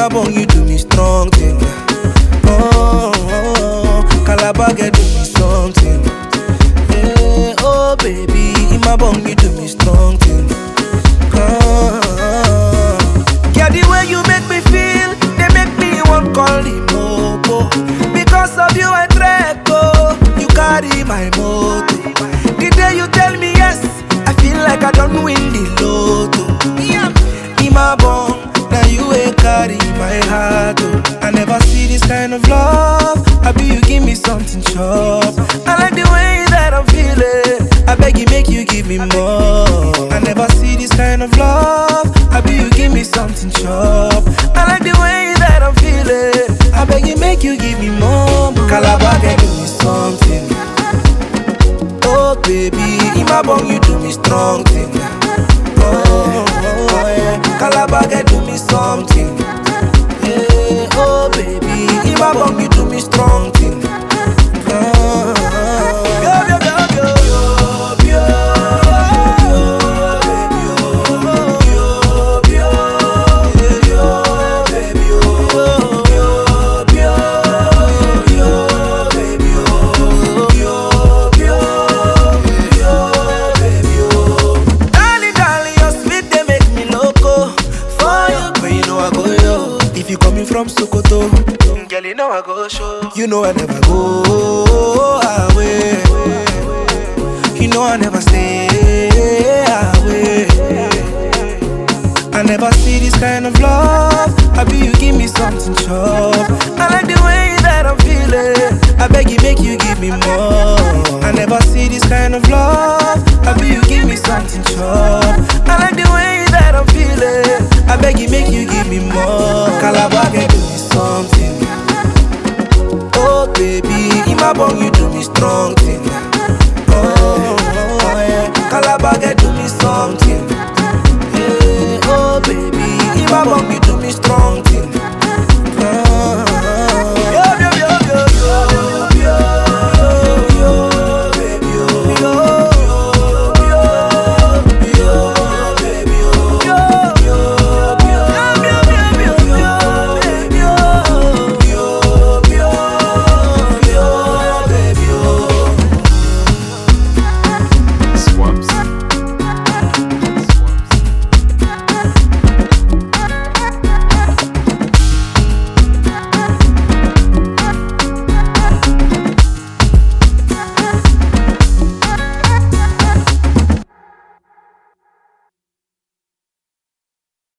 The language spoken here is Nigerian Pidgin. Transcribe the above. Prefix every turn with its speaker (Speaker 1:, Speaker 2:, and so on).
Speaker 1: my bone, you do me strong thing. Oh, oh, oh. Calabar get do me something. Yeah, oh baby, in my bone, you do me strong thing. Oh, oh, oh. Yeah, the way you make me feel, they make me want call the mopo. Because of you, I trek, oh, you carry my motor. The day you tell me yes, I feel like I don't win the lotto. In my bone, now you will carry my heart. Oh. I never see this kind of love. I be you give me something sharp. I like the way that I'm feeling. I beg you, make you give me more. I never see this kind of love. I be you give me something sharp. I like the way that I'm feeling. I beg you, make you give me more. Calabar, can do me something. Oh baby, in my bone you do me strong thing. Oh, oh yeah, Calabar can do me something. Yeah, oh baby, in my bone you do me strong thing. Oh, oh, yo, yo, yo, yo, yo, baby, oh, yo, yo, yeah, yo, baby, oh, yo, yo, yo, baby, oh, yo, yo, yo, baby, oh. Darling, darling, your sweet they make me loco. For you, but you know I go yo. If you coming from Sokoto, girl, you know I go show. You know I never go away. You know I never stay away. I never see this kind of love. I be you give me something sharp. I like the way that I'm feeling. I beg you, make you give me more. I never see this kind of love. I be you give me something sharp. I like the way that I'm feeling. I beg you, make you give me more. Calabar can do me something. Oh baby, in my bone you do me strong thing. Oh, oh yeah, Calabar can do me something. Yeah, oh baby, in my bone you do me strong thing.